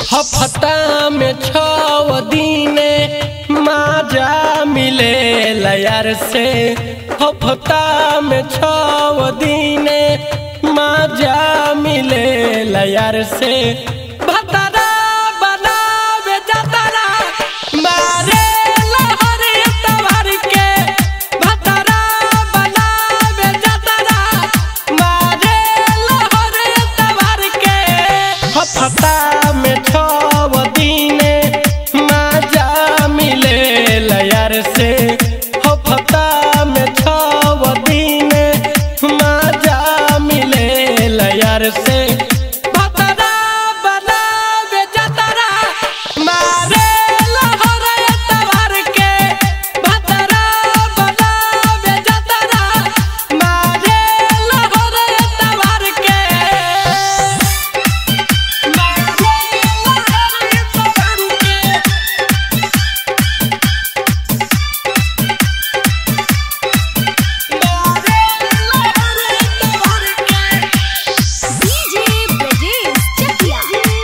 हफ्ता में छव दिने माजा मिले यार से हफ्ता में छव दिने माजा मिले यार से भतरा बनावे जतरा मारे लहर तवर के भतरा बनावे जतरा मारे लहर तवर के हफ्ता में छव दिने माजा मिले यार से हफ्ता में छव दिने माजा मिले यार से भतरा बनावे जतरा मारे लहर तवर के भतरा बनावे जतरा मारे लहर तवर के DJ Brajesh Chakia.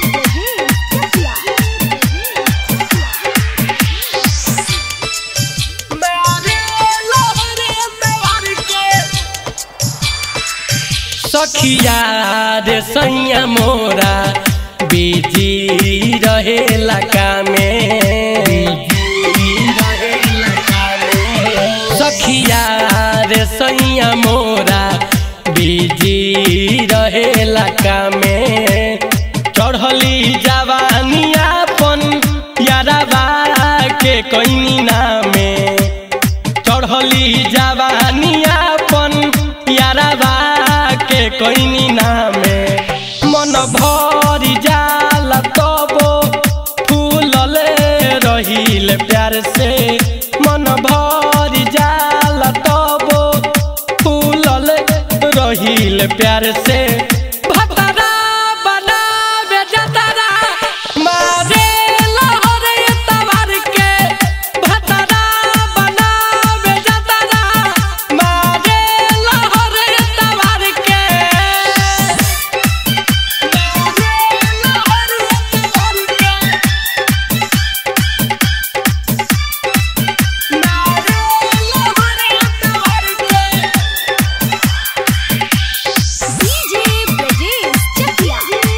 सखिया रे सैया मोरा बिजी रहेला कामे सखिया रे सैया मोरा बिजी रहेला कामे चढ़ली जवानियापन याराबा के कैनी नामे चढ़ली जवानियापन याराबा के कैनी नामे मन भरी जाला तबो फूलले रहिल प्यार से मन भरी जाला तबो फूलले रहिल प्यार से भतरा बनावे जतरा मारे लहर तवर के भतरा बनावे जतरा मारे लहर तवर के DJ Brajesh Chakia.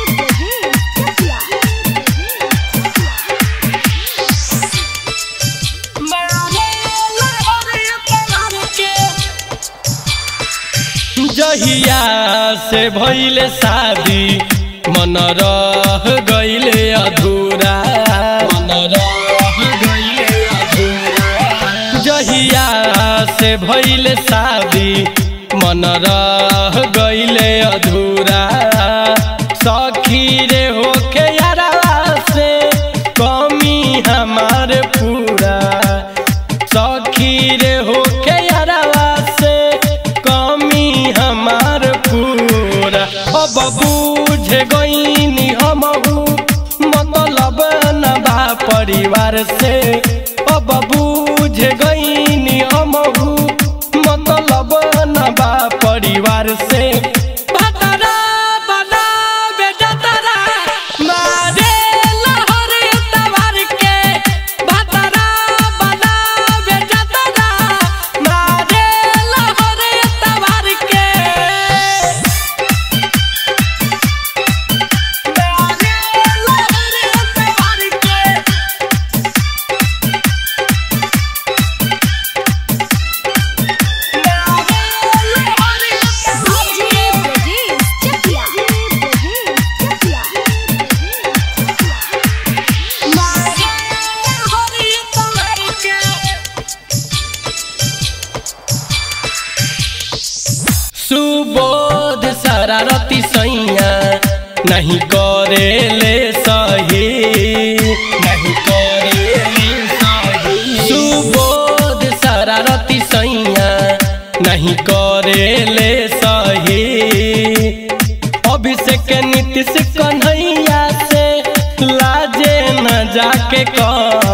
जहिया से भइले शादी मन रह गइले अधूरा मन रह गइले अधूरा जहिया से भइले शादी मन रह गइले अधूरा सखी रे होके यारा से कमी हमार पूरा सखी रे होके यारावा से कमी हमार पूरा अब बूझ गईनी हमहू मतलब न बा परिवार से अब बूझ गईनी हमहू मतलब न बा परिवार से भतरा बनावे जतरा मारे लहर तवर के भतरा बनावे जतरा मारे लहर तवर के मारे लहर तवर के DJ Brajesh Chakia. सुबोध शरारती सैया नहीं करे ले सही नहीं करे ले सही सुबोध शरारती सैया नहीं करे ले सही अभिषेक नीतीश कन्हैया से लाजे न जाके कह